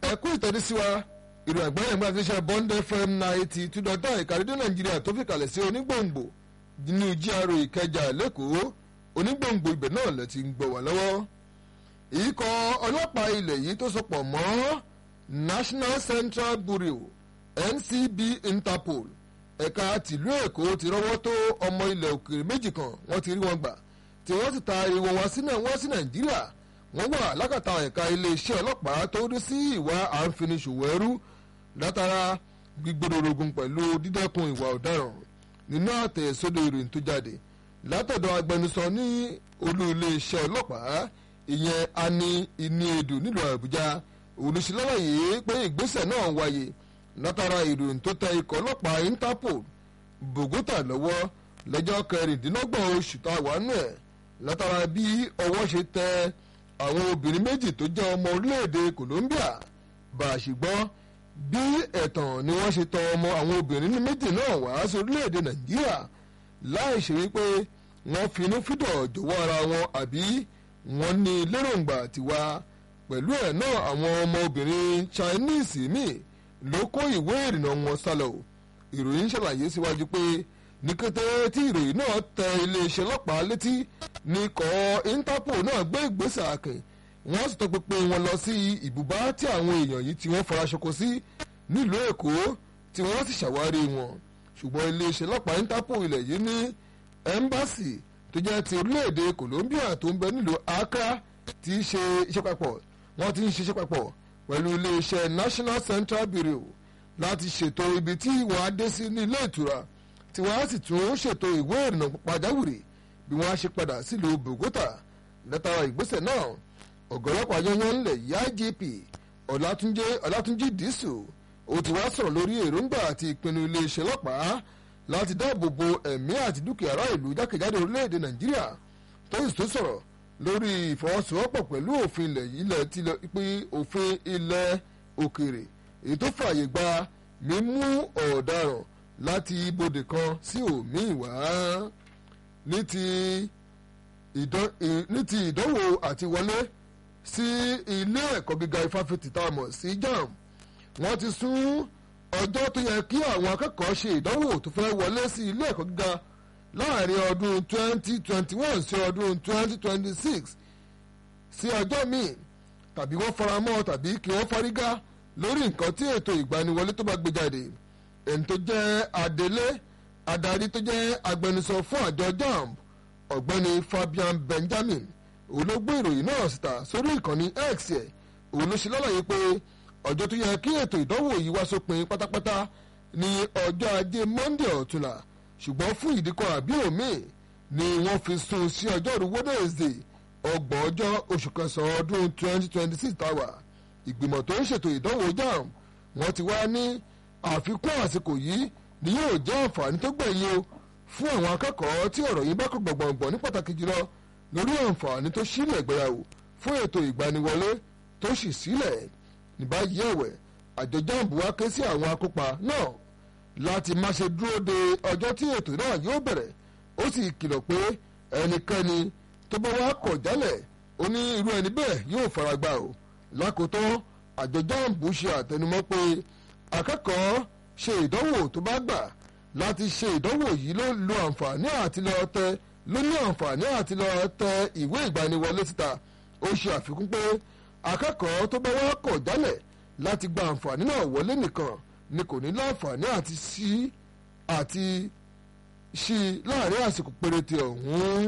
ẹ kú ìtọ́jú sí wa ìrò ẹ̀gbọ́n ẹ̀gbọ́n àti iṣẹ́ bond fm ninety two dot nine ìkàrídé nàìjíríà tó fi kalẹ̀ sí onígbòǹgbò nínú GRA ìkẹjà lẹ́kọ̀ọ́ onígbòǹgbò ibẹ̀ náà lẹ ti ń gbọ́ wá lọ́wọ́ ìkọ̀ ọlọ́pàá ilẹ̀ yìí tó sopọ̀ mọ́ national central bureau ncb interpol ẹ̀ka tìlú èkó ti rọ́wọ́ tó ọmọ ilẹ̀ òkèèrè méjì kan wọ́n ti rí wọn gbà tí wọ́n sì ta ìwọ̀n wọn sí nàìjíríà wọ́n wà lákàtà ẹ̀ka iléeṣẹ́ ọlọ́pàá tó rí sí ìwà àǹfiniṣòwò ẹrú látara gbígbódòrógún pẹ̀lú dídẹ́kun ìwà ọ̀daràn nínú àtẹ̀sódò ìròyìn tó jáde látọ̀dọ̀ agbẹnusọ ní olú iléeṣẹ́ ọlọ́pàá ìyẹn ani iniedu nílùú àbújá olùsílọ́wọ́yé pé ìgbésẹ̀ náà wáyé látara ìròyìn tó tẹ ikọ̀ ọlọ́pàá interpol bògótà lọ́wọ́ lọ́jọ́ kẹrìndínlọ́gbọ̀n oṣù táwa nù ẹ̀ látara bí ọwọ́ ṣe tẹ àwọn obìnrin méjì tó jẹ́ ọmọ orílẹ̀-èdè Colombia bá a ṣe gbọ́ bí ẹ̀tàn ni wọ́n ṣe tọ ọmọ àwọn obìnrin méjì náà wá sí orílẹ̀-èdè Nàìjíríà láì ṣe wípé wọ́n finú fídọ̀ jọ̀wọ́ ara wọn àbí wọ́n ní lérògbà tiwa pẹ̀lú ẹ̀ náà àwọn ọmọ obìnrin Chinese míì ló kó ìwé ìrìnnà wọn sálọ ìròyìn ṣàlàyé síwájú pé ní kété tí ìròyìn náà tẹ iléeṣẹ́ ọlọ́pàá létí ní ikọ̀ Interpol náà gbé ìgbésẹ̀ àkìn wọ́n sì tọpinpin wọn lọ sí ibùbá tí àwọn èèyàn yìí tí wọ́n fara ṣoko sí nílùú Èkó tí wọ́n sì ṣàwárí wọn ṣùgbọ́n iléeṣẹ́ ọlọ́pàá Interpol ilẹ̀ yìí ní ẹ́mbáàsì tó jẹ́ ti orílẹ̀-èdè Colombia tó ń bẹ nílùú Accra ti ṣe iṣẹ́ papọ̀ wọ́n ti ń ṣiṣẹ́ papọ̀ pẹ̀lú iléeṣẹ́ National Central Bureau láti ṣètò ibi tí wọ́n á dé sí ní ilé ìtura tí wọ́n á sì tún ṣètò ìwé ìrìnnà pàjáwìrì bí wọ́n á ṣe padà sílùú Bogota látara ìgbésẹ̀ náà ọ̀gọ́lọ́pàá yányán ńlẹ̀ yá IGP Ọlátúnjí Dísù ó ti wá sọ̀rọ̀ lórí èròǹgbà àti ìpinnu iléeṣẹ́ ọlọ́pàá láti dáàbò bo ẹ̀mí àti dúkìá ará ìlú jákèjádò orílẹ̀-èdè Nàìjíríà tó sì tún sọ̀rọ̀ lórí ìfọwọ́sowọ́pọ̀ pẹ̀lú òfin ilẹ̀ ilẹ̀ tí pín òfin ilẹ̀ òkèrè èyí tó fààyè gba mímú ọ̀daràn láti ibodè kan sí òmíì wá ní ti ìdánwò àti wọlé sí ilé ẹ̀kọ́ gíga ifáfitì tá a mọ̀ sí JAMB wọ́n ti sún ọjọ́ tó yẹ kí àwọn akẹ́kọ̀ọ́ ṣe ìdánwò tó fẹ́ wọlé sí ilé ẹ̀kọ́ gíga láàrin ọdún 2021 sí ọdún 2026 sí ọjọ́ míì tàbí wọ́n faramọ́ tàbí kí wọ́n fárígá lórí nǹkan tí ètò ìgbaniwọlé tó bá gbé jáde ẹni tó jẹ́ adelé adarí tó jẹ́ agbẹnusọ fún àjọ JAMB ọ̀gbẹ́ni Fabian Benjamin òun ló gbé ìròyìn náà síta sórí ìkànnì X ẹ̀ òun ló ṣe lálàyé pé ọjọ́ tó yẹ kí ètò ìdánwò yìí wá sópin pátápátá ní ọjọ́ ajé Monday ọ̀túnla ṣùgbọ́n fún ìdíkọ̀ àbí òmíì ni wọ́n fi sún sí ọjọ́rú Wednesday ọgbọ̀n ọjọ́ oṣù kẹsàn-án ọdún 2026 táwa ìgbìmọ̀ tó ń ṣètò ìdánwò JAMB wọ́n ti wá ní àfikún àsìkò yìí ni yóò jẹ́ àǹfààní tó gbẹ̀yìn o fún àwọn akẹ́kọ̀ọ́ tí ọ̀rọ̀ yìí bá kọ̀ gbọ̀ngbọ̀n ní pàtàkì jùlọ lórí àǹfààní tó sílẹ̀ gbéyàwó fún ètò ìgbaniwọlé tó sì sílẹ̀ ní báyìí ẹ̀wẹ̀ àjọ JAMB wá ké sí àwọn akópa náà láti má ṣe dúró de ọjọ́ tí ètò náà yóò bẹ̀rẹ̀ ó sì kìlọ̀ pé ẹnikẹ́ni tó bá wá kọ̀ jálẹ̀ ó ní irú ẹni bẹ́ẹ̀ yóò faragbá o lákòótán àjọ JAMB ṣe àtẹnumọ́ pé akẹ́kọ̀ọ́ ṣe ìdánwò tó bá gbà láti ṣe ìdánwò yìí ló lo àǹfààní àti lọ tẹ ló ní àǹfààní àti lọ tẹ ìwé ìgbaniwọlé síta ó ṣe àfikún pé akẹ́kọ̀ọ́ tó bá wá kọ̀ jálẹ̀ láti gba àǹfààní náà wọlé nìkan ni kò ní láǹfààní àti sí àti sí láàrin àsìkò péréte ọ̀hún.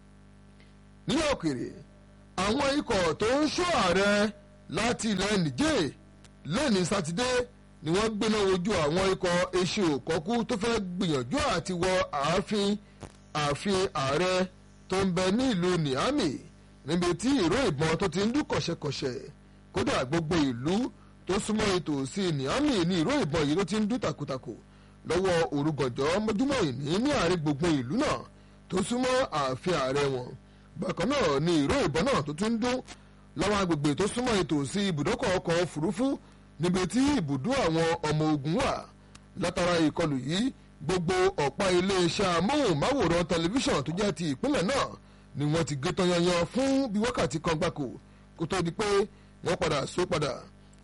nílẹ̀ òkèrè àwọn ikọ̀ tó ń ṣọ́ ààrẹ láti ilẹ̀ Niger lẹ́ni sátidé ni wọ́n gbéná wojú àwọn ikọ̀ eṣin òkọ́kú tó fẹ́ gbìyànjú àti wọ ààfin ààfin ààrẹ tó ń bẹ ní ìlú Niamey níbi tí ìró ìbọn tó ti ń dún kọ̀ṣẹ̀kọ̀ṣẹ̀ kódà gbogbo ìlú tó súnmọ́ ìtòsí Niamey ní ìró ìbọn yìí ló ti ń dún takuntakò lọ́wọ́ òrùgànjọ́ mọ́júmọ́ ìní ní àárín gbogbo ìlú náà tó súnmọ́ ààfin ààrẹ wọn bákan náà ni ìró ìbọn náà tó tún ń dún láwọn agbègbè tó súnmọ́ ìtòsí ibùdókọ̀ ọkọ̀ òfurufú níbi tí ibùdó àwọn ọmọ ogun wà látara ìkọlù yìí gbogbo ọ̀pá iléeṣẹ́ amóhùnmáwòrán tẹlifíṣàn tó jẹ́ ti ìpínlẹ̀ náà ni wọ́n ti gé tán yanyan fún bí wákàtí kan gbáko kó tó di pé wọ́n padà só padà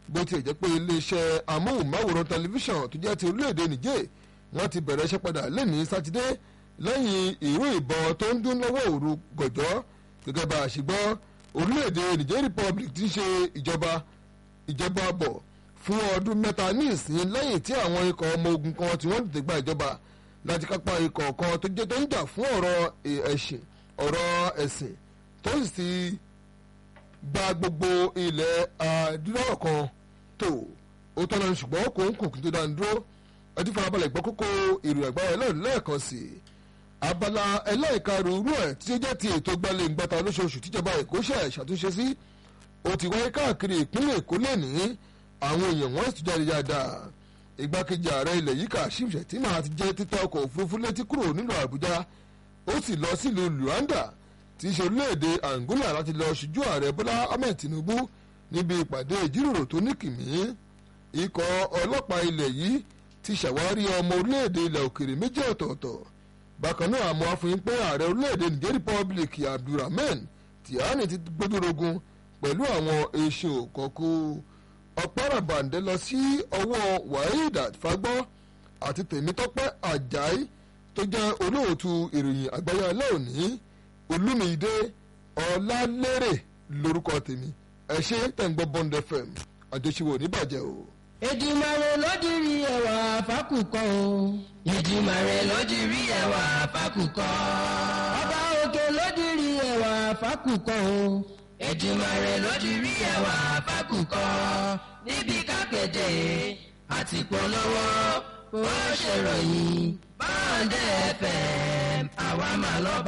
bó tiẹ̀ jẹ́ pé iléeṣẹ́ amóhùnmáwòrán tẹlifíṣàn tó jẹ́ ti orílẹ̀-èdè Niger wọ́n ti bẹ̀rẹ̀ iṣẹ́ padà lẹ́ni sátidé lẹ́yìn ìró ìbọn tó ń dún lọ́wọ́ òru gọ̀jọ́ gẹ́gẹ́ bá a ṣe gbọ́ orílẹ̀-èdè Niger Republic ti ṣe ìjọba ìjọba bọ̀ fún ọdún mẹ́ta ní ìsìn lẹ́yìn tí àwọn ikọ̀ ọmọ ogun kan tí wọ́n tètè gba ìjọba láti kápá ikọ̀ kan tó jẹ́ tó ń jà fún ọ̀rọ̀ ẹ̀sìn ọ̀rọ̀ ẹ̀sìn tó sì ti gba gbogbo ilẹ̀ adúláwọ̀ kan tó ó tọ́nà ṣùgbọ́n kò ń kò kí n tó dáa dúró ẹtí farabalẹ̀ gbọ́ kókó ìròyìn àgbáyé lẹ́yìn lẹ́ẹ̀kan sí i abala ẹlẹ́ẹ̀karùn-ún ẹ̀ tí ó jẹ́ ti ètò gbalẹ̀ ìgbàta lóṣooṣù tíjọba èkó ṣe ṣàtúnṣe sí ó ti wáyé káàkiri ìpínlẹ̀ èkó lẹ́ni àwọn èèyàn wọ́n sì jáde dáadáa igbákejì ààrẹ ilẹ̀ yìí Kashim Shettima ti jẹ́ títẹ ọkọ̀ òfurufú létí kúrò nílùú àbújá ó sì lọ sílùú luanda tí í ṣe orílẹ̀-èdè angola láti lọ ṣojú ààrẹ bọ́lá ahmed tinubu níbi ìpàdé ìjíròrò tó ní kìmí ikọ̀ ọlọ́pàá ilẹ̀ yìí ti ṣàwárí ọmọ orílẹ̀-èdè ilẹ̀ òkèrè méjì ọ̀tọ̀ọ̀tọ̀ bákan náà àmọ́ afọyín pé ààrẹ orílẹ̀-èdè niger republic abdulrahman tihani ti gbódúrógún pẹ̀lú àwọn èso kọ̀ọ̀kú ọ̀pọ̀ràbàǹdẹ̀ lọ sí ọwọ́ waheed fagbọ́ àti tèmítọ́pẹ́ ajayi tó jẹ́ olóòtú ìròyìn àgbáyé alẹ́ òní olúmídé ọlálérè lórúkọ tèmi ẹ ṣe tẹ̀ ń gbọ́ bond fm àjọṣewò níbàjẹ́ o. Èdùmàrè ló dirí ẹwà fákùkọ o. Èdùmàrè ló dirí ẹwà fákùkọ. Ọba òkè ló dirí ẹwà fákùkọ o. Èdùmàrè ló dirí ẹwà fákùkọ. Níbi kápẹ́tẹ̀ àti polówó bó ṣe ròyìn báńdẹ̀ FM àwa máa lọ bá.